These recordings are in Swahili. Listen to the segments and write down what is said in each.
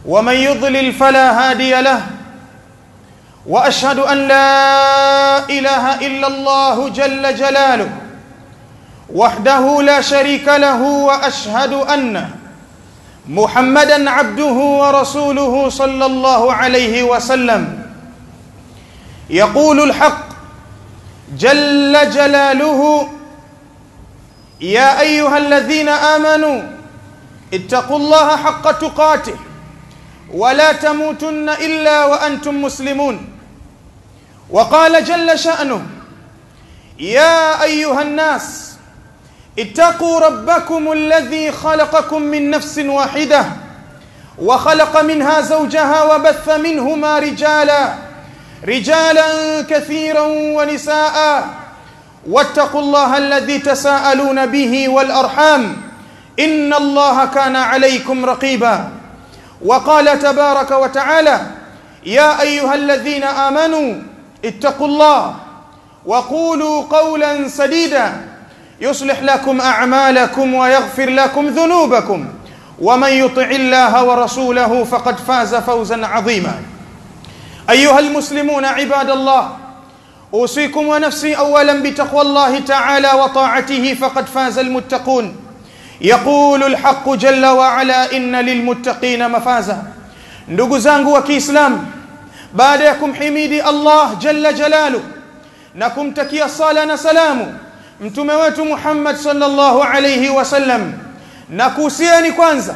ومن يضلل فلا هادي له واشهد ان لا اله الا الله جل جلاله وحده لا شريك له واشهد ان محمدا عبده ورسوله صلى الله عليه وسلم يقول الحق جل جلاله يا ايها الذين امنوا اتقوا الله حق تقاته ولا تموتن الا وانتم مسلمون وقال جل شانه يا ايها الناس اتقوا ربكم الذي خلقكم من نفس واحده وخلق منها زوجها وبث منهما رجالا رجالا كثيرا ونساء واتقوا الله الذي تساءلون به والارحام ان الله كان عليكم رقيبا وقال تبارك وتعالى يا ايها الذين امنوا اتقوا الله وقولوا قولا سديدا يصلح لكم اعمالكم ويغفر لكم ذنوبكم ومن يطع الله ورسوله فقد فاز فوزا عظيما ايها المسلمون عباد الله اوصيكم ونفسي اولا بتقوى الله تعالى وطاعته فقد فاز المتقون يقول الحق جل وعلا ان للمتقين مفازا ndugu zangu wa Kiislamu baada ya kumhimidi Allah jalla jalalu na kumtakia sala na salamu mtume wetu Muhammad sallallahu alayhi wasallam na kuhusiani kwanza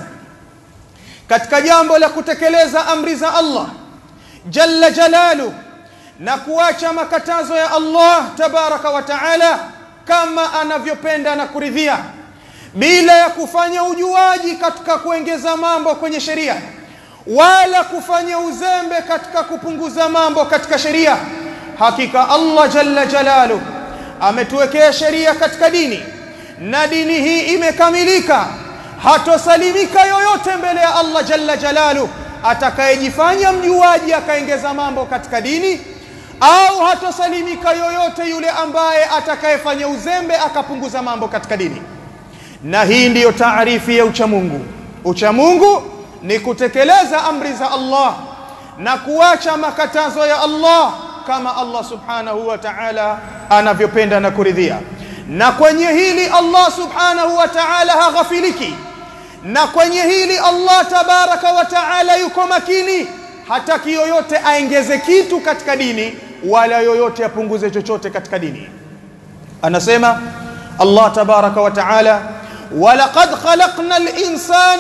katika jambo la kutekeleza amri za Allah jalla jalalu na kuacha makatazo ya Allah tabaraka wa taala kama anavyopenda na kuridhia bila ya kufanya ujuaji katika kuongeza mambo kwenye sheria wala kufanya uzembe katika kupunguza mambo katika sheria hakika Allah jalla jalalu ametuwekea sheria katika dini na dini hii imekamilika hatosalimika yoyote mbele ya Allah jalla jalalu atakayejifanya mjuaji akaongeza mambo katika dini au hatosalimika yoyote yule ambaye atakayefanya uzembe akapunguza mambo katika dini na hii ndiyo taarifi ya uchamungu uchamungu ni kutekeleza amri za Allah na kuacha makatazo ya Allah kama Allah subhanahu wa ta'ala anavyopenda na kuridhia na kwenye hili Allah subhanahu wa ta'ala haghafiliki na kwenye hili Allah tabaraka wa ta'ala yuko makini hataki yoyote aengeze kitu katika dini wala yoyote apunguze chochote katika dini anasema Allah tabaraka wa ta'ala ولقد خلقنا الإنسان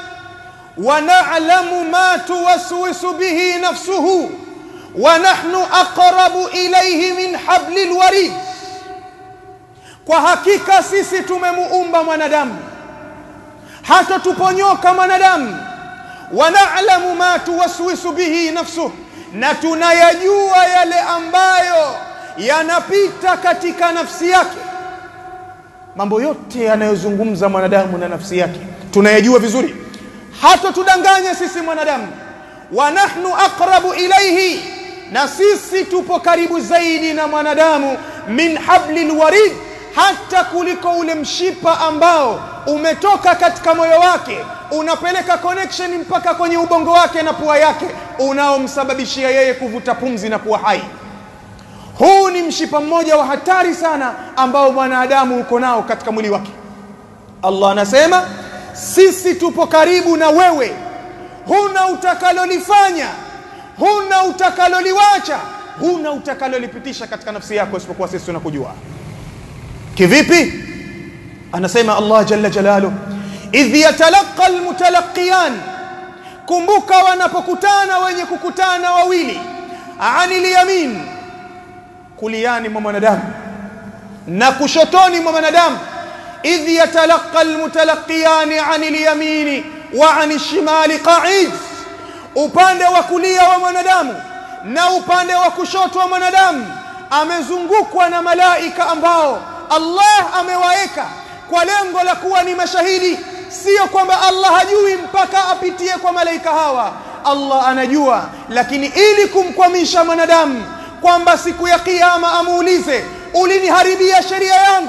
ونعلم ما توسوس به نفسه ونحن أقرب إليه من حبل الوريد kwa hakika sisi tumemuumba mwanadamu hata tuponyoka mwanadamu wanalamu ma tuwaswisu bihi nafsuh na tunayajua yale ambayo yanapita katika nafsi yake mambo yote yanayozungumza mwanadamu na nafsi yake tunayajua vizuri hata tudanganye sisi mwanadamu wa nahnu aqrabu ilayhi na sisi tupo karibu zaidi na mwanadamu min hablil warid hata kuliko ule mshipa ambao umetoka katika moyo wake unapeleka connection mpaka kwenye ubongo wake na pua yake unaomsababishia yeye kuvuta pumzi na kuwa hai huu ni mshipa mmoja wa hatari sana ambao mwanadamu uko nao katika mwili wake Allah anasema sisi tupo karibu na wewe huna utakalolifanya huna utakaloliwacha huna utakalolipitisha katika nafsi yako isipokuwa sisi tunakujua kivipi anasema Allah jalla jalalu idh yatalaqa almutalaqiyan kumbuka wanapokutana wenye kukutana wawili anil yamin kuliani mwa mwanadamu na kushotoni mwa mwanadamu idh yatalaqa almutalaqiyani anil yamini wa anil shimali qa'id upande wa kulia wa mwanadamu na upande wa kushoto wa mwanadamu amezungukwa na malaika ambao Allah amewaeka kwa lengo la kuwa ni mashahidi sio kwamba Allah hajui mpaka apitie kwa malaika hawa Allah anajua lakini ili kumkwamisha mwanadamu kwamba siku ya kiyama amuulize uliniharibia sheria yangu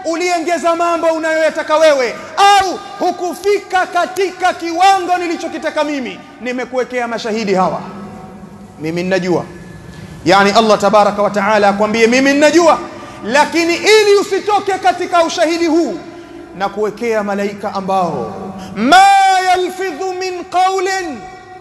uliengeza mambo unayoyataka wewe au hukufika katika kiwango nilichokitaka mimi nimekuwekea mashahidi hawa mimi ninajua yani Allah tabaraka wa taala akwambie mimi ninajua lakini ili usitoke katika ushahidi huu na kuwekea malaika ambao ma yalfidhu min qawlin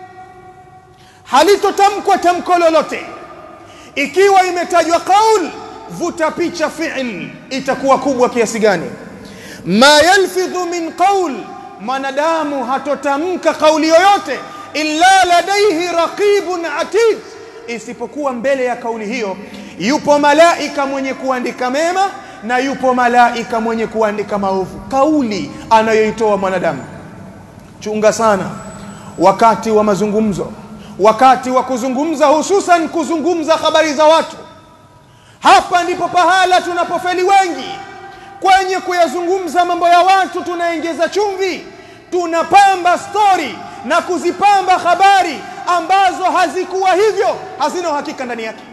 halitotamkwa tamko lolote ikiwa imetajwa qaul vuta picha fi'l itakuwa kubwa kiasi gani ma yalfidhu min qaul mwanadamu hatotamka kauli yoyote illa ladaihi raqibun atid isipokuwa mbele ya kauli hiyo yupo malaika mwenye kuandika mema na yupo malaika mwenye kuandika maovu kauli anayoitoa mwanadamu chunga sana wakati wa mazungumzo wakati wa kuzungumza hususan kuzungumza habari za watu hapa ndipo pahala tunapofeli wengi kwenye kuyazungumza mambo ya watu tunaongeza chumvi tunapamba stori na kuzipamba habari ambazo hazikuwa hivyo hazina uhakika ndani yake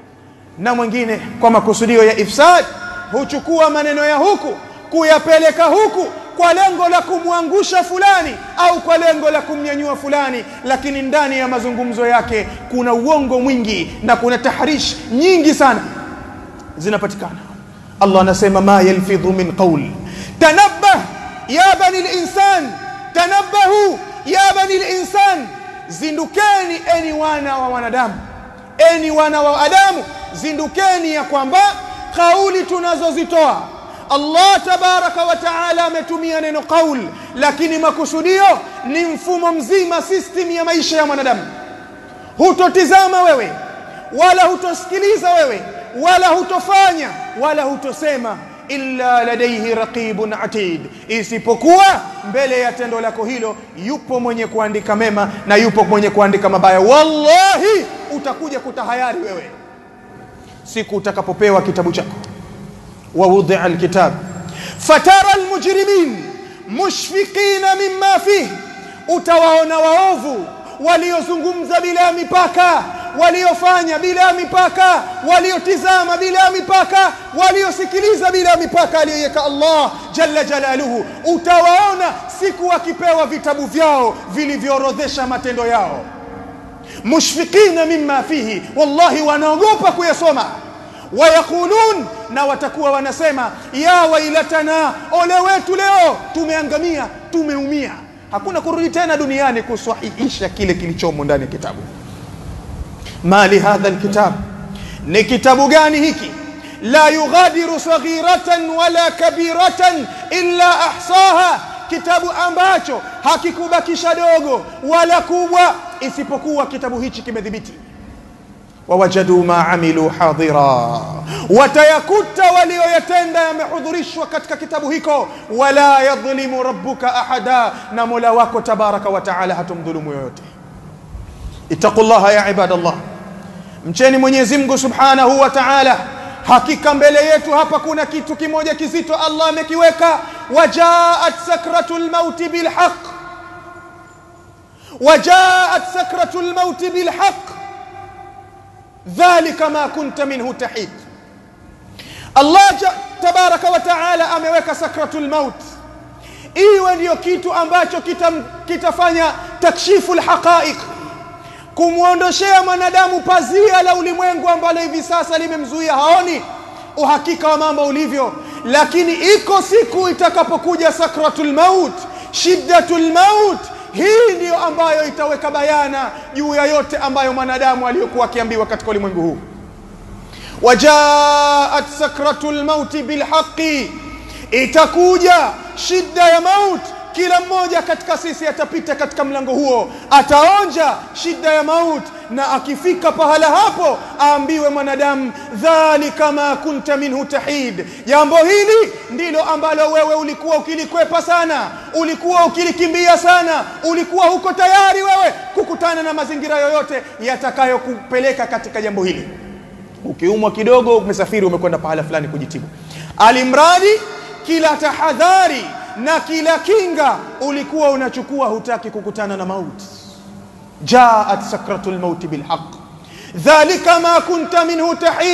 na mwingine kwa makusudio ya ifsad huchukua maneno ya huku kuyapeleka huku kwa lengo la kumwangusha fulani au kwa lengo la kumnyanyua fulani lakini ndani ya mazungumzo yake kuna uongo mwingi na kuna tahrish nyingi sana zinapatikana Allah anasema ma yalfidhu min qawl tanabbah ya bani al-insan tanabbahu ya bani al-insan zindukeni eni wana wa wanadamu eni wana wa adamu zindukeni ya kwamba kauli tunazozitoa Allah tabaraka wa taala ametumia neno qaul lakini makusudio ni mfumo mzima system ya maisha ya mwanadamu hutotizama wewe wala hutosikiliza wewe wala hutofanya wala hutosema illa ladaihi raqibun atid isipokuwa mbele ya tendo lako hilo yupo mwenye kuandika mema na yupo mwenye kuandika mabaya wallahi utakuja kutahayari wewe siku utakapopewa kitabu chako ووضع الكتاب فترى المجرمين مشفقين مما فيه utawaona waovu waliozungumza bila mipaka waliofanya bila mipaka waliotizama bila mipaka waliosikiliza bila mipaka aliyoweka Allah jalla jalaluhu utawaona siku wakipewa vitabu vyao vilivyoorodhesha matendo yao mushfiqina mimma fihi wallahi wanaogopa kuyasoma wayaqulun na watakuwa wanasema ya wailatana ole wetu leo tumeangamia tumeumia hakuna kurudi tena duniani kusahihisha kile kilichomo ndani ya kitabu mali hadha alkitab ni kitabu gani hiki la yughadiru saghiratan wala kabiratan illa ahsaha kitabu ambacho hakikubakisha dogo wala kubwa isipokuwa kitabu hichi kimedhibiti wawajadu ma amilu hadira watayakuta walioyatenda yamehudhurishwa katika kitabu hiko wala yadhlimu rabbuka ahada na mola wako tabaraka wa taala hatumdhulumu yoyote ittaqullaha ya ibadallah mcheni mwenyezi mungu subhanahu wa taala hakika mbele yetu hapa kuna kitu kimoja kizito allah amekiweka wajaat sakratul mauti bilhaq wajaat sakratul mauti bilhaq dhalika ma kunta minhu tahid Allah tabaraka wa taala ameweka sakratul maut iwe ndiyo kitu ambacho kita, kitafanya takshifu lhaqaiq kumwondoshea mwanadamu pazia la ulimwengu ambalo hivi sasa limemzuia haoni uhakika wa mambo ulivyo lakini iko siku itakapokuja sakratul maut shiddatul maut hii ndiyo ambayo itaweka bayana juu ya yote ambayo mwanadamu aliyokuwa akiambiwa katika ulimwengu huu wajaat sakratul mauti bilhaqi itakuja shida ya maut kila mmoja katika sisi atapita katika mlango huo ataonja shida ya maut na akifika pahala hapo aambiwe mwanadamu dhalika ma kunta minhu tahid jambo hili ndilo ambalo wewe ulikuwa ukilikwepa sana ulikuwa ukilikimbia sana ulikuwa huko tayari wewe kukutana na mazingira yoyote yatakayokupeleka katika jambo hili ukiumwa kidogo umesafiri umekwenda pahala fulani kujitibu alimradi kila tahadhari na kila kinga ulikuwa unachukua hutaki kukutana na mauti jaat sakratul mauti bilhaq dhalika ma kunta minhu tahid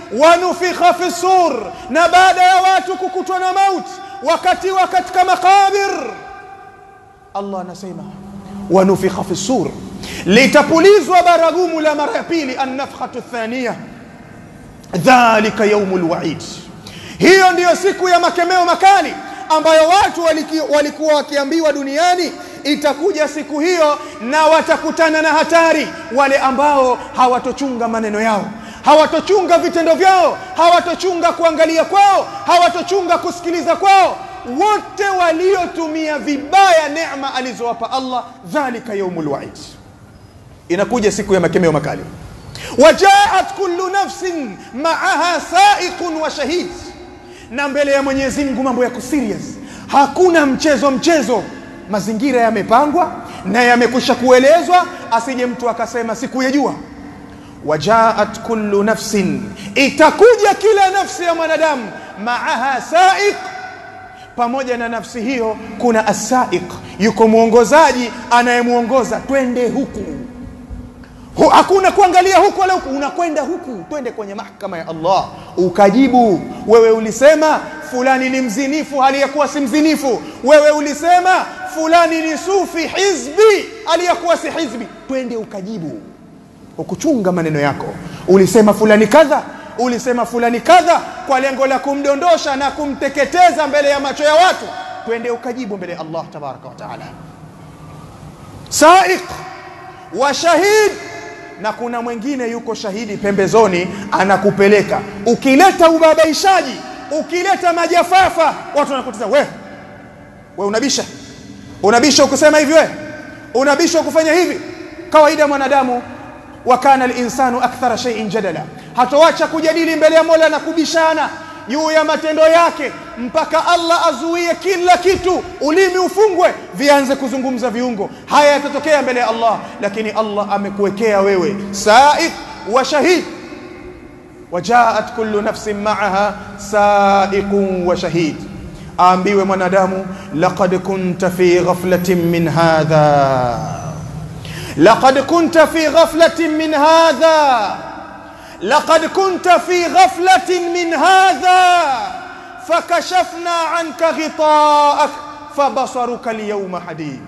wanufikha fi sur na baada ya watu kukutwa na mauti wakati wa katika makabir Allah anasema wanufikha fi sur litapulizwa baragumu la mara ya pili annafkhatu thaniya dhalika yaumul waid hiyo ndiyo siku ya makemeo makali ambayo watu waliki- walikuwa wakiambiwa duniani itakuja siku hiyo na watakutana na hatari wale ambao hawatochunga maneno yao hawatochunga vitendo vyao hawatochunga kuangalia kwao hawatochunga kusikiliza kwao wote waliotumia vibaya neema alizowapa Allah dhalika yaumul waid inakuja siku ya makemeo makali wajaat kullu nafsin maaha saiqun wa shahid na mbele ya Mwenyezi Mungu mambo yako serious hakuna mchezo mchezo mazingira yamepangwa na yamekwisha kuelezwa asije mtu akasema sikuyajua wajaat kullu nafsin itakuja kila nafsi ya mwanadamu maaha saiq pamoja na nafsi hiyo kuna asaiq yuko mwongozaji anayemwongoza twende huku Hu, hakuna kuangalia huku wala huku unakwenda huku twende kwenye mahkama ya Allah ukajibu wewe ulisema fulani ni mzinifu hali ya kuwa si mzinifu wewe ulisema fulani ni sufi hizbi hali ya kuwa si hizbi twende ukajibu ukuchunga maneno yako ulisema fulani kadha ulisema fulani kadha kwa lengo la kumdondosha na kumteketeza mbele ya macho ya watu twende ukajibu mbele ya Allah tabaraka wa taala saiq wa shahid na kuna mwingine yuko shahidi pembezoni anakupeleka ukileta ubabaishaji ukileta majafafa watu wanakutiza we we unabisha unabisha ukusema hivi we unabisha ukufanya hivi kawaida mwanadamu wa kana linsanu akthara shay'in jadala hatoacha kujadili mbele ya Mola na kubishana juu ya matendo yake mpaka Allah azuie kila kitu ulimi ufungwe vianze kuzungumza viungo haya yatatokea mbele ya Allah lakini Allah amekuwekea wewe saiq wa shahid wajaat kullu nafsin ma'aha saiqun wa shahid aambiwe mwanadamu laqad kunta fi ghaflatin min hadha laqad kunta fi ghaflatin min hadha لقد كنت في غفلة من هذا فكشفنا عنك غطاءك فبصرك اليوم حديد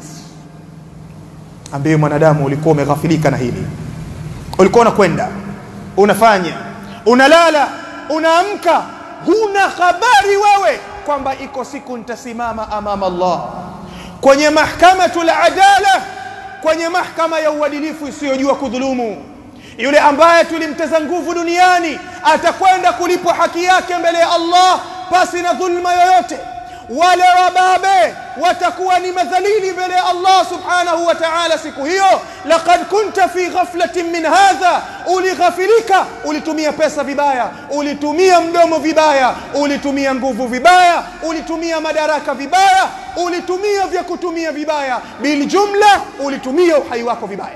ambaye mwanadamu ulikuwa umeghafilika na hili ulikuwa unakwenda unafanya unalala unaamka huna habari wewe kwamba iko siku nitasimama amama Allah kwenye mahkamatul adala kwenye mahkama ya uadilifu isiyojua kudhulumu yule ambaye tulimteza nguvu duniani atakwenda kulipwa haki yake mbele ya Allah pasi na dhulma yoyote wale wababe watakuwa ni madhalili mbele ya Allah subhanahu wa ta'ala siku hiyo laqad kunta fi ghaflatin min hadha ulighafilika ulitumia pesa vibaya ulitumia mdomo vibaya ulitumia nguvu vibaya ulitumia madaraka vibaya ulitumia vya kutumia vibaya biljumla ulitumia uhai wako vibaya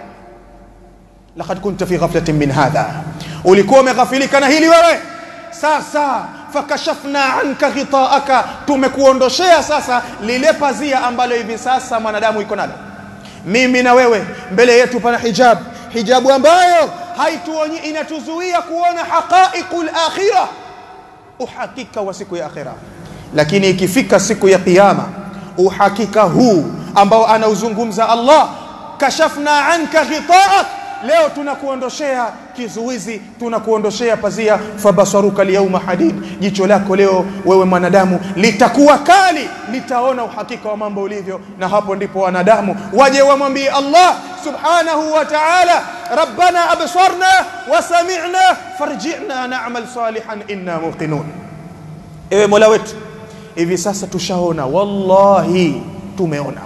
laqad kunta fi ghaflatin min hadha ulikuwa umeghafilika na hili wewe sasa fakashafna anka ghitaaka tumekuondoshea sasa lile pazia ambalo hivi sasa mwanadamu iko nalo mimi na wewe mbele yetu pana hijab hijabu ambayo haituonyi inatuzuia kuona haqaiqul akhirah uhakika wa siku ya akhira lakini ikifika siku ya kiyama uhakika huu ambao anauzungumza Allah kashafna anka ghitaak leo tunakuondoshea kizuizi tunakuondoshea pazia fabasaruka lyauma hadid jicho lako leo wewe mwanadamu litakuwa kali litaona uhakika wa mambo ulivyo na hapo ndipo wanadamu waje wamwambie Allah subhanahu wa ta'ala rabbana absarna wa sami'na farji'na na'mal salihan inna muqinun ewe mola wetu hivi sasa tushaona wallahi tumeona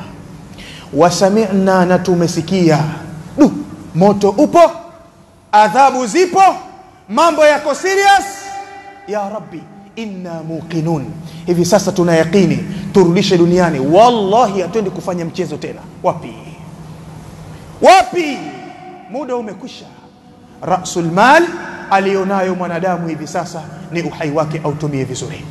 wasami'na na tumesikia du moto upo adhabu zipo mambo yako serious ya rabbi inna muqinun hivi sasa tuna yaqini turudishe duniani wallahi hatuendi kufanya mchezo tena wapi wapi muda umekwisha rasul mal alionayo mwanadamu hivi sasa ni uhai wake autumie vizuri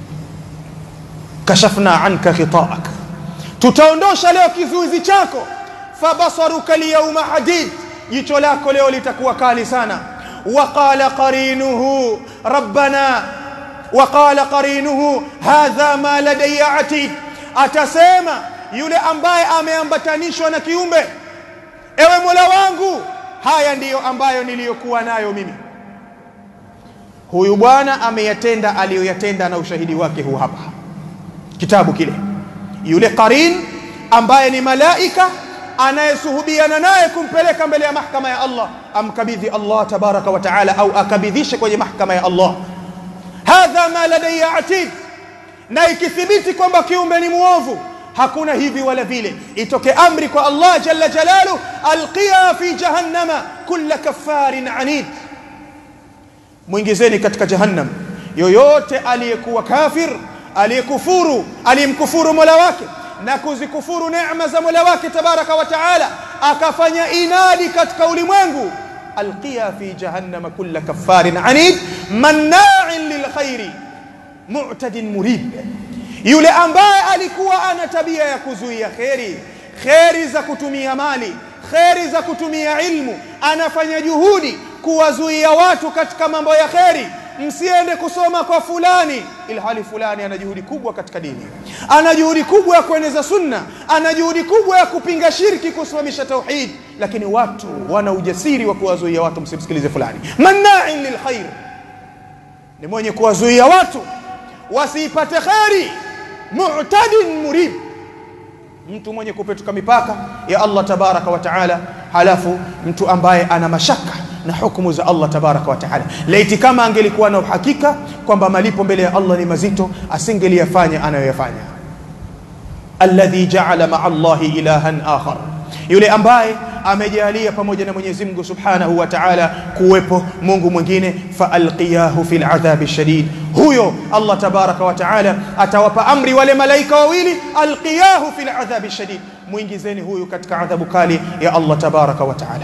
kashafna anka khitaak tutaondosha leo kizuizi chako fabasaruka lyauma hadid jicho lako leo litakuwa kali sana وقال قرينه ربنا وقال قرينه hadha ma ladayya atid atasema yule ambaye ameambatanishwa na kiumbe ewe Mola wangu haya ndiyo ambayo niliyokuwa nayo mimi huyu bwana ameyatenda aliyoyatenda na ushahidi wake huu hapa kitabu kile yule qarin ambaye ni malaika anayesuhubiana naye kumpeleka mbele ya mahkama ya Allah amkabidhi Allah tabaraka wa taala au akabidhishe kwenye mahkama ya Allah hadha ma ladayya atid na ikithibiti kwamba kiumbe ni muovu hakuna hivi wala vile itoke amri kwa Allah jalla jalalu alqiya fi jahannama kulla kaffarin anid muingizeni katika jahannam yoyote aliyekuwa kafir aliyekufuru aliyemkufuru Mola wake na kuzikufuru neema za Mola wake tabaraka wa taala akafanya inadi katika ulimwengu alqiya fi jahannama kulla kaffarin anid manna'in lilkhairi mu'tadin murib yule ambaye alikuwa ana tabia ya kuzuia kheri kheri za kutumia mali kheri za kutumia ilmu anafanya juhudi kuwazuia watu katika mambo ya kheri msiende kusoma kwa fulani ilhali fulani ana juhudi kubwa katika dini ana juhudi kubwa ya kueneza sunna ana juhudi kubwa ya kupinga shirki kusimamisha tauhid lakini watu wana ujasiri wa kuwazuia watu msimsikilize fulani manna'in lilkhair ni mwenye kuwazuia watu wasiipate kheri mu'tadin murib mtu mwenye kupetuka mipaka ya Allah tabaraka wa taala halafu mtu ambaye ana mashaka na hukumu za Allah tabaraka wa taala laiti kama angelikuwa na uhakika kwamba malipo mbele ya Allah ni mazito asingeliyafanya anayoyafanya alladhi ja'ala ma'a Allahi ilahan akhar yule ambaye amejalia pamoja na Mwenyezi Mungu Subhanahu wa Ta'ala kuwepo Mungu mwingine fa alqiyahu fil adhabi shadid huyo Allah tabaraka wa Ta'ala atawapa amri wale malaika wawili alqiyahu fil adhabi shadid muingizeni huyu katika adhabu kali ya Allah tabaraka wa Ta'ala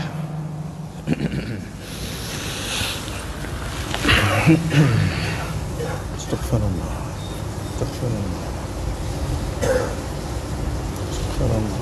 استغفر الله استغفر الله استغفر الله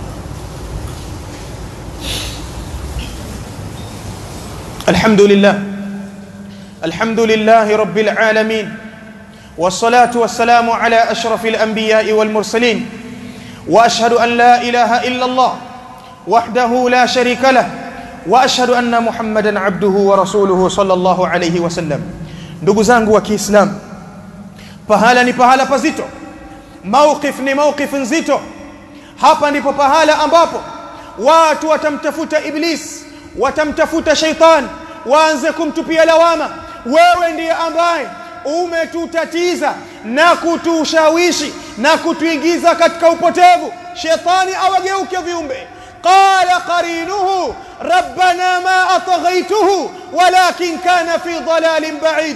الحمد لله الحمد لله رب العالمين والصلاة والسلام على أشرف الأنبياء والمرسلين وأشهد أن لا إله إلا الله وحده لا شريك له وأشهد أن محمدا عبده ورسوله صلى الله عليه وسلم ndugu zangu wa Kiislamu pahala ni pahala pazito mawqif ni mawqif nzito hapa ndipo pahala ambapo watu watamtafuta iblis watamtafuta shaitan waanze kumtupia lawama wewe ndiye ambaye umetutatiza na kutushawishi na kutuingiza katika upotevu shetani awageuke viumbe qala qarinuhu rabbana ma ataghaituhu walakin kana fi dalalin ba'id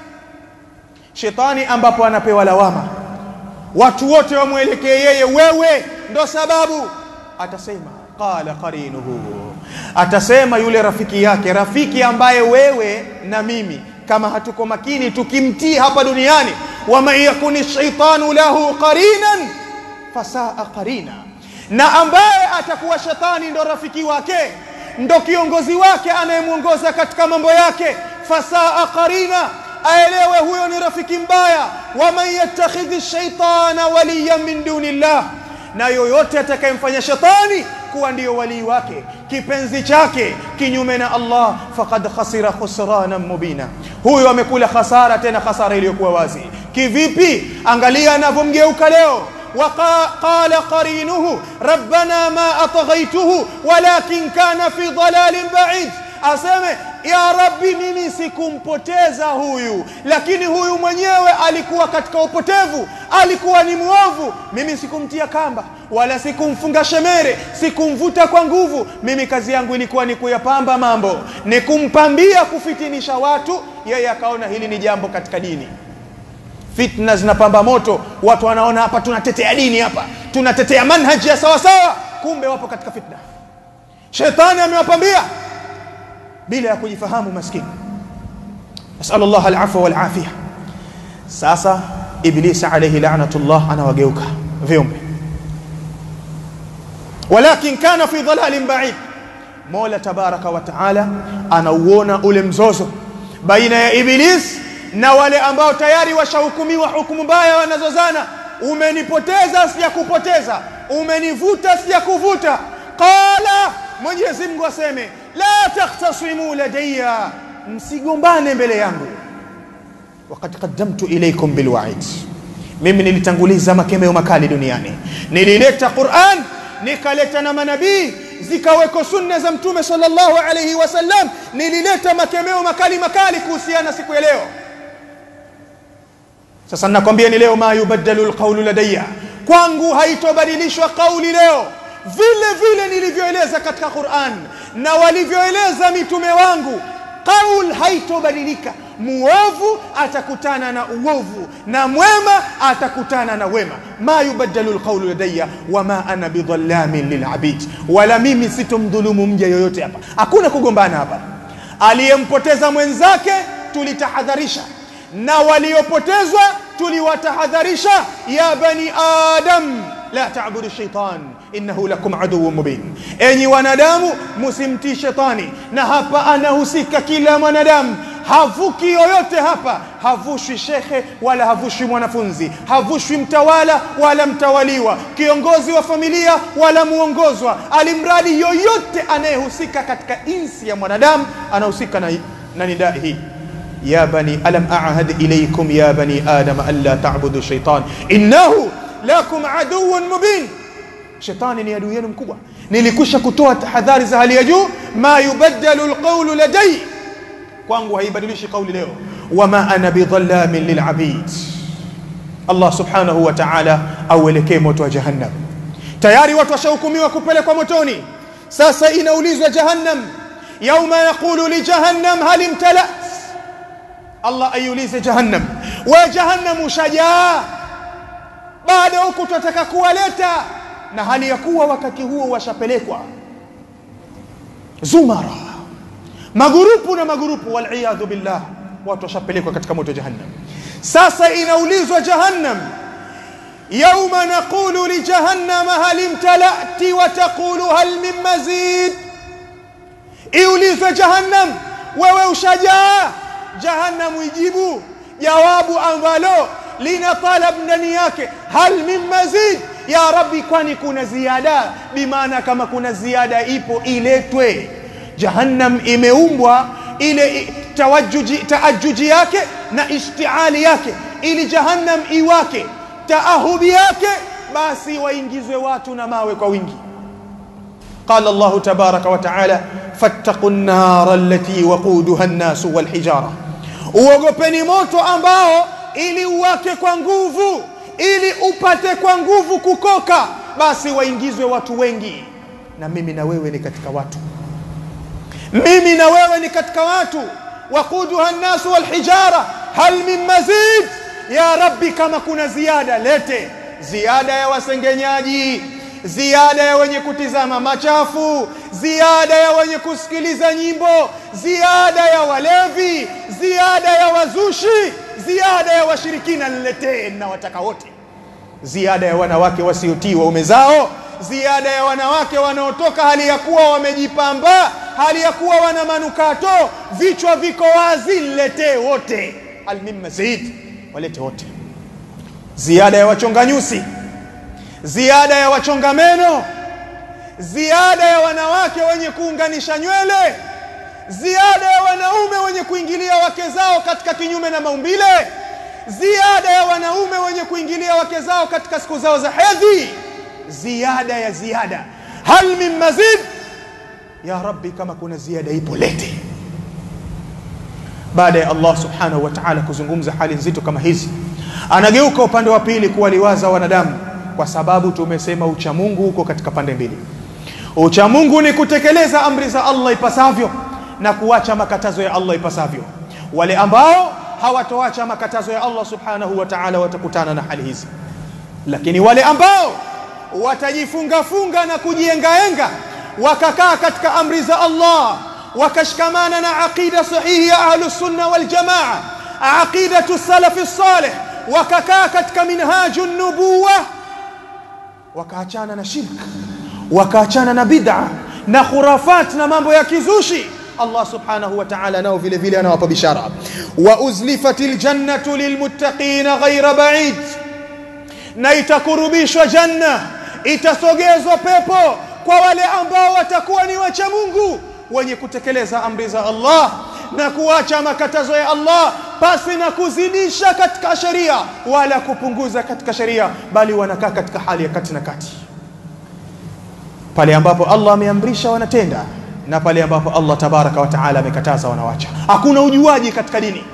shetani ambapo anapewa lawama watu wote wamwelekee yeye wewe ndo sababu atasema qala qarinuhu atasema yule rafiki yake rafiki ambaye wewe na mimi kama hatuko makini tukimtii hapa duniani waman yakuni shaitanu lahu qarinan fasaa qarina na ambaye atakuwa shetani ndo rafiki wake ndo kiongozi wake anayemwongoza katika mambo yake fasaa qarina aelewe huyo ni rafiki mbaya waman yattakhidhi shaitana waliyan min dunillah na yoyote atakayemfanya shetani kuwa ndiyo walii wake kipenzi chake kinyume na Allah faqad khasira khusrana mubina huyo amekula khasara tena khasara iliyokuwa wazi kivipi angalia anavyomgeuka leo وقال قرينه ربنا ما أطغيته ولكن كان في ضلال بعيد aseme ya rabbi mimi sikumpoteza huyu lakini huyu mwenyewe alikuwa katika upotevu alikuwa ni mwovu mimi sikumtia kamba wala sikumfunga shemere sikumvuta kwa nguvu mimi kazi yangu ilikuwa ni kuyapamba mambo ni kumpambia kufitinisha watu yeye akaona hili ni jambo katika dini fitna zinapamba moto watu wanaona hapa tunatetea dini hapa tunatetea manhaji ya sawa sawa kumbe wapo katika fitna shetani amewapambia bila ya kujifahamu maskini nasallu Allah alafwa wal afia sasa iblis alayhi la'natullah anawageuka viumbe walakin kana fi dhalalin ba'id Mola tabaraka wa taala anauona ule mzozo baina ya iblis na wale ambao tayari washahukumiwa hukumu mbaya wanazozana umenipoteza sijakupoteza umenivuta sijakuvuta qala mwenyezi mungu aseme la takhtasimu ladayya msigombane mbele yangu wakad qaddamtu ilaykum bilwa'id mimi nilitanguliza makemeo makali duniani nilileta Qur'an nikaleta na manabii zikaweko sunna za mtume sallallahu alayhi wasallam nilileta makemeo makali makali kuhusiana siku ya leo sasa nakwambia ni leo ma yubaddalu alqawlu ladayya kwangu haitobadilishwa kauli leo vile vile nilivyoeleza katika Qur'an na walivyoeleza mitume wangu kaul haitobadilika muovu atakutana na uovu na mwema atakutana na wema ma yubaddalu alqawlu ladayya wama ana bidhallamin lilabid wala mimi sitomdhulumu mja yoyote hapa hakuna kugombana hapa aliyempoteza mwenzake tulitahadharisha na waliopotezwa tuliwatahadharisha ya bani adam la ta'budu shaitan innahu lakum aduwwun mubin enyi wanadamu msimtii shetani na hapa anahusika kila mwanadamu havuki yoyote hapa havushwi shekhe wala havushwi mwanafunzi havushwi mtawala wala mtawaliwa kiongozi wa familia wala muongozwa alimradi yoyote anayehusika katika insi ya mwanadamu anahusika na, na nidai hii يا بني ألم أعهد إليكم يا بني آدم ألا تعبدوا الشيطان إنه لكم عدو مبين shetani ni adui yenu mkubwa nilikusha kutoa tahadhari za hali ya juu ma yubaddalu alqawlu ladai kwangu haibadilishi kauli leo wama ana bidhallamin lilabid Allah subhanahu wa ta'ala auelekee moto wa jahannam tayari watu washahukumiwa kupelekwa motoni sasa inaulizwa jahannam yauma yaqulu li jahannam hal imtalat Allah aiulize jahannam we jahannam ushajaa bado huku tunataka kuwaleta na hali ya kuwa wakati huo washapelekwa zumara magurupu na magurupu waliyadhu billah watu washapelekwa katika moto jahannam sasa inaulizwa jahannam yauma naqulu li jahannam hal imtalati wa taqulu hal min mazid iulizwe jahannam wewe ushajaa jahannam ijibu jawabu ambalo lina talab ndani yake hal min mazid ya rabbi kwani kuna ziada bimaana kama kuna ziada ipo iletwe jahannam imeumbwa ile tawajuji taajuji yake na ishtiali yake ili jahannam iwake taahubi yake basi waingizwe watu na mawe kwa wingi قال الله تبارك وتعالى فاتقوا النار التي وقودها الناس والحجاره uogopeni moto ambao ili uwake kwa nguvu ili upate kwa nguvu kukoka basi waingizwe watu wengi na mimi na wewe ni katika watu mimi na wewe ni katika watu waquduha nnasu walhijara hal min mazid ya rabbi kama kuna ziada lete ziada ya wasengenyaji ziada ya wenye kutizama machafu ziada ya wenye kusikiliza nyimbo ziada ya walevi ziada ya wazushi ziada ya washirikina niletee na wataka wote ziada ya wanawake wasiotii waume zao ziada ya wanawake wanaotoka hali ya kuwa wamejipamba hali ya kuwa wana manukato vichwa viko wazi niletee wote almim mazid walete wote ziada ya wachonga nyusi ziada ya wachonga meno ziada ya wanawake wenye kuunganisha nywele ziada ya wanaume wenye kuingilia wake zao katika kinyume na maumbile ziada ya wanaume wenye kuingilia wake zao katika siku zao za hedhi ziada ya ziada hal min mazid ya rabbi kama kuna ziada ipo lete baada ya Allah subhanahu wa ta'ala kuzungumza hali nzito kama hizi anageuka upande wa pili kuwaliwaza wanadamu kwa sababu tumesema uchamungu huko katika pande mbili uchamungu ni kutekeleza amri za Allah ipasavyo na kuacha makatazo ya Allah ipasavyo wale ambao hawatoacha makatazo ya Allah subhanahu wa ta'ala watakutana na hali hizi lakini wale ambao watajifunga funga na kujiengaenga wakakaa katika amri za Allah wakashikamana na aqida sahihi ya ahlus sunna wal jamaa aqidatu salafi salih wakakaa katika minhaju nubuwa wakaachana na shirk wakaachana na bid'a na khurafat na mambo ya kizushi Allah subhanahu wa ta'ala nao vile vile anawapa bishara wa uzlifatil jannatu lilmuttaqina ghayra ba'id na itakurubishwa janna itasogezwa pepo kwa wale ambao watakuwa ni wacha Mungu wenye kutekeleza amri za Allah na kuacha makatazo ya Allah pasi na kuzidisha katika sheria wala kupunguza katika sheria bali wanakaa katika hali ya kati na kati pale ambapo Allah ameamrisha wanatenda na pale ambapo Allah tabaraka wa taala amekataza wanawacha hakuna ujuaji katika dini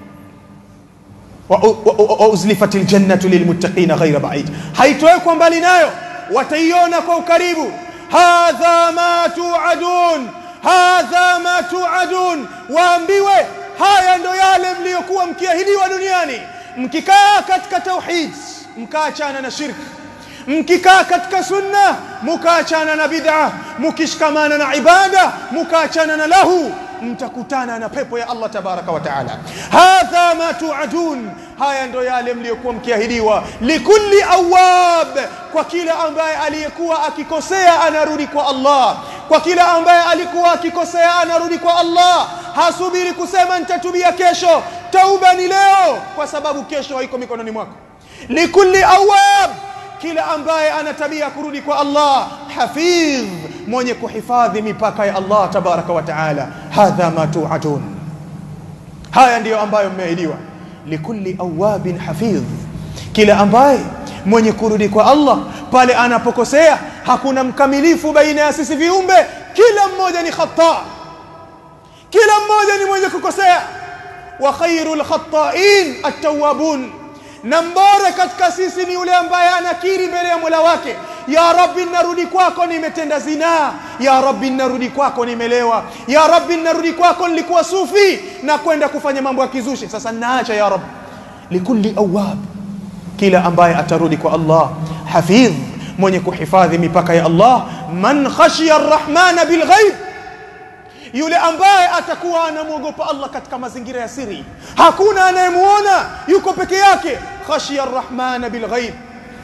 wa uzlifatil jannatu lilmuttaqina ghayra ba'id haitowekwa mbali nayo wataiona kwa ukaribu hadha ma tuadun hadha ma tuadun waambiwe haya ndo yale mliyokuwa mkiahidiwa duniani mkikaa katika tauhid mkaachana na shirki mkikaa katika sunna mukaachana na bid'a mukishikamana na ibada mukaachana na lahu mtakutana na pepo ya Allah tabaraka wa taala hadha ma tuadun haya ndo yale mliyokuwa mkiahidiwa likulli awab kwa kila ambaye aliyekuwa akikosea anarudi kwa Allah kwa kila ambaye alikuwa akikosea anarudi kwa Allah hasubiri kusema nitatubia kesho tauba ni leo kwa sababu kesho haiko mikononi mwako likulli awab kila ambaye ana tabia kurudi kwa Allah hafidh mwenye kuhifadhi mipaka ya Allah tabaraka wa taala hadha ma tu'adun haya ndiyo ambayo mmeahidiwa likulli awabin hafidh kila ambaye mwenye kurudi kwa Allah pale anapokosea hakuna mkamilifu baina ya sisi viumbe kila mmoja ni khata kila mmoja ni mwenye kukosea wa khairul khata'in at-tawwabun na mbora katika sisi ni yule ambaye anakiri mbele ya Mola wake ya rabbi narudi kwako nimetenda zinaa ya rabbi narudi kwako nimelewa ya rabbi narudi kwako nilikuwa sufi na kwenda kufanya mambo ya kizushi sasa naacha ya rabbi likulli awab kila ambaye atarudi kwa Allah hafidh mwenye kuhifadhi mipaka ya Allah man khashiya arrahmana bilghaib yule ambaye atakuwa anamwogopa Allah katika mazingira ya siri hakuna anayemuona yuko peke yake khashiya arrahmana bilghaib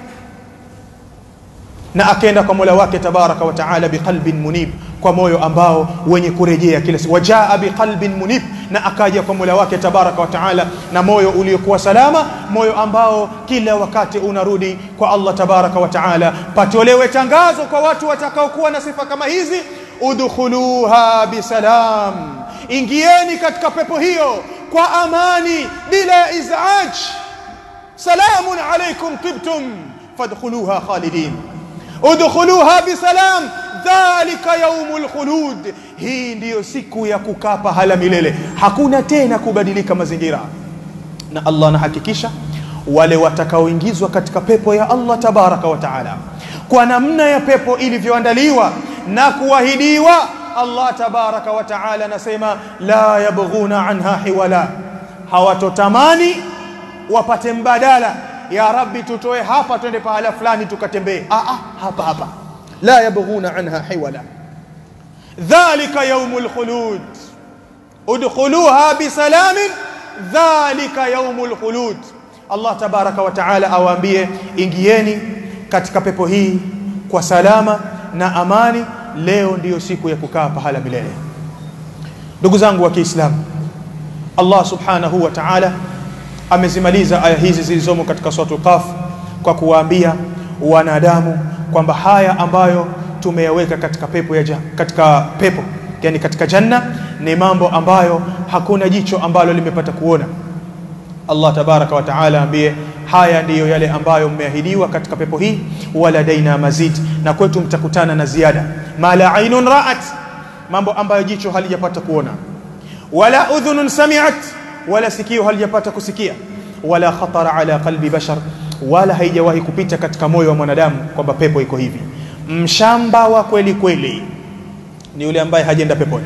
na akaenda kwa Mola wake tabaraka wa taala biqalbin munib kwa moyo ambao wenye kurejea kila siku wajaa biqalbin munib na akaja kwa Mola wake tabaraka wa taala na moyo uliokuwa salama moyo ambao kila wakati unarudi kwa Allah tabaraka wa taala patolewe tangazo kwa watu watakaokuwa na sifa kama hizi udkhuluha bisalam ingieni katika pepo hiyo kwa amani bila izaj salamun alaykum tibtum fadkhuluha khalidin udkhuluha bisalam dhalika yaumul khulud hii ndiyo siku ya kukaa pahala milele hakuna tena kubadilika mazingira na Allah anahakikisha wale watakaoingizwa katika pepo ya Allah tabaraka wa taala kwa namna ya pepo ilivyoandaliwa na kuahidiwa Allah tabaraka wa taala anasema la yabghuna anha hiwala hawatotamani wapate mbadala ya rabbi tutoe hapa twende pahala fulani tukatembee ah ah hapa hapa la yabghuna anha hiwala dhalika yawmul khulud udkhuluha bisalamin dhalika yawmul khulud Allah tabaraka wa taala awaambie ingieni katika pepo hii kwa salama na amani leo ndiyo siku ya kukaa pahala milele ndugu zangu wa Kiislamu Allah subhanahu wa ta'ala amezimaliza aya hizi zilizomo katika sura Qaf kwa kuwaambia wanadamu kwamba haya ambayo tumeyaweka katika pepo ya katika pepo yani katika janna ni mambo ambayo hakuna jicho ambalo limepata kuona Allah tabaraka wa taala ambie haya ndiyo yale ambayo mmeahidiwa katika pepo hii wala daina mazid na kwetu mtakutana na ziada mala ainun ra'at mambo ambayo jicho halijapata kuona wala udhunun sami'at wala sikio halijapata kusikia wala khatara ala qalbi bashar wala haijawahi kupita katika moyo wa mwanadamu kwamba pepo iko hivi mshamba wa kweli kweli ni yule ambaye hajenda peponi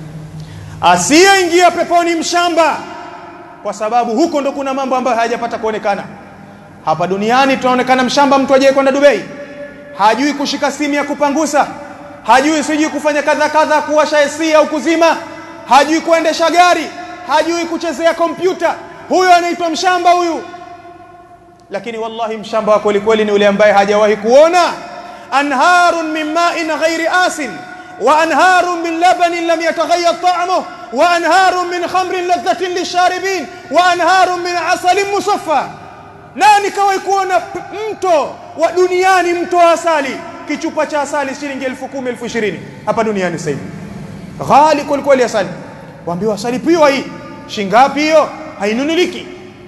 asiyeingia peponi mshamba kwa sababu huko ndo kuna mambo ambayo hayajapata kuonekana hapa duniani tunaonekana mshamba mtu ajaye kwenda Dubai hajui kushika simu ya kupangusa hajui sijui kufanya kadha kadha kuwasha AC au kuzima hajui kuendesha gari hajui kuchezea kompyuta huyo anaitwa mshamba huyu lakini wallahi mshamba wa kweli kweli ni yule ambaye hajawahi kuona anharun min ma'in ghairi asin وأنهار من لبن لم يتغير طعمه وأنهار من خمر لذة للشاربين وأنهار من عسل مصفى nani kawai kuona mto wa duniani mto wa asali kichupa cha asali shilingi elfu kumi elfu ishirini hapa duniani sasa hivi ghali kwelikweli asali waambiwa asali piwa hii shingapi hiyo hainunuliki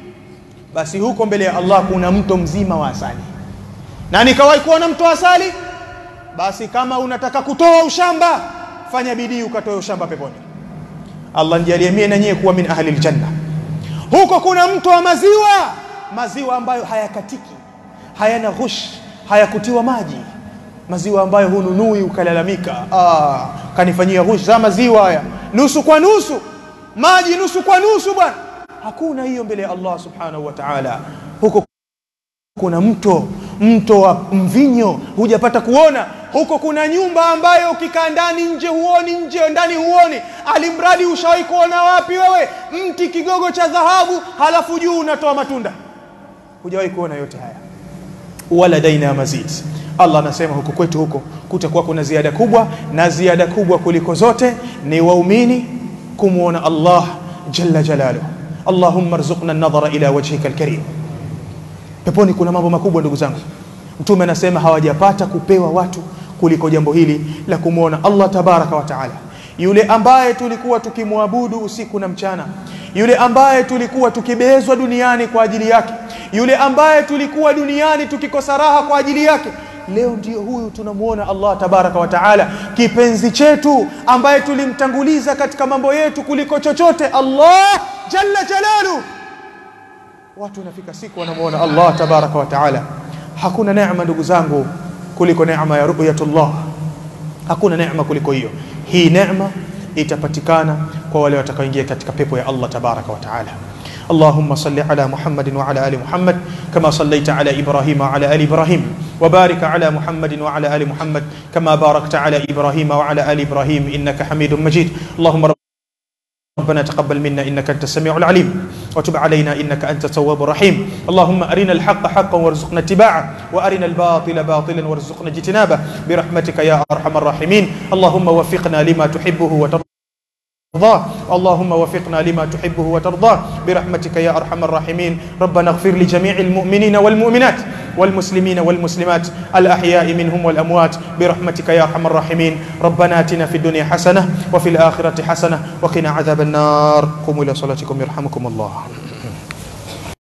basi huko mbele ya Allah kuna mto mzima wa asali nani kawai kuona mto wa asali basi kama unataka kutoa ushamba fanya bidii ukatoe ushamba peponi Allah nijalie mie na nyie kuwa min ahli aljanna huko kuna mto wa maziwa maziwa ambayo hayakatiki hayana ghush hayakutiwa maji maziwa ambayo hununui ukalalamika ah kanifanyia ghush za maziwa haya nusu kwa nusu maji nusu kwa nusu bwana hakuna hiyo mbele ya Allah subhanahu wa ta'ala huko kuna mto mto wa mvinyo hujapata kuona huko kuna nyumba ambayo ukikaa ndani nje huoni nje ndani huoni alimradi ushawahi kuona wapi wewe mti kigogo cha dhahabu halafu juu unatoa matunda hujawahi kuona yote haya wala daina ya mazid Allah anasema huko kwetu huko kutakuwa kuna ziada kubwa na ziada kubwa kuliko zote ni waumini kumwona Allah jalla jalaluhu Allahumma rzuqna an-nadhara ila wajhika al-karim peponi kuna mambo makubwa ndugu zangu mtume anasema hawajapata kupewa watu kuliko jambo hili la kumwona Allah tabaraka wa taala yule ambaye tulikuwa tukimwabudu usiku na mchana yule ambaye tulikuwa tukibezwa duniani kwa ajili yake yule ambaye tulikuwa duniani tukikosa raha kwa ajili yake leo ndio huyu tunamuona Allah tabaraka wa taala kipenzi chetu ambaye tulimtanguliza katika mambo yetu kuliko chochote Allah jalla jalalu watu wanafika siku wanamuona Allah tabaraka wa taala hakuna neema ndugu zangu kuliko neema ya ru'yatullah hakuna neema kuliko hiyo hii neema itapatikana kwa wale watakaoingia katika pepo ya Allah tabaraka wa taala اللهم صل على محمد وعلى ال محمد كما صليت على ابراهيم وعلى ال ابراهيم وبارك على محمد وعلى ال محمد كما باركت على ابراهيم وعلى ال ابراهيم انك حميد مجيد اللهم ربنا تقبل منا انك انت السميع العليم وتب علينا انك انت التواب الرحيم اللهم ارنا الحق حقا وارزقنا اتباعه وارنا الباطل باطلا وارزقنا اجتنابه برحمتك يا ارحم الراحمين اللهم وفقنا لما تحبه وترضى ترضاه اللهم وفقنا لما تحبه وترضاه برحمتك يا ارحم الراحمين ربنا اغفر لجميع المؤمنين والمؤمنات والمسلمين والمسلمات الاحياء منهم والاموات برحمتك يا ارحم الراحمين ربنا اتنا في الدنيا حسنه وفي الاخره حسنه وقنا عذاب النار قوموا الى صلاتكم يرحمكم الله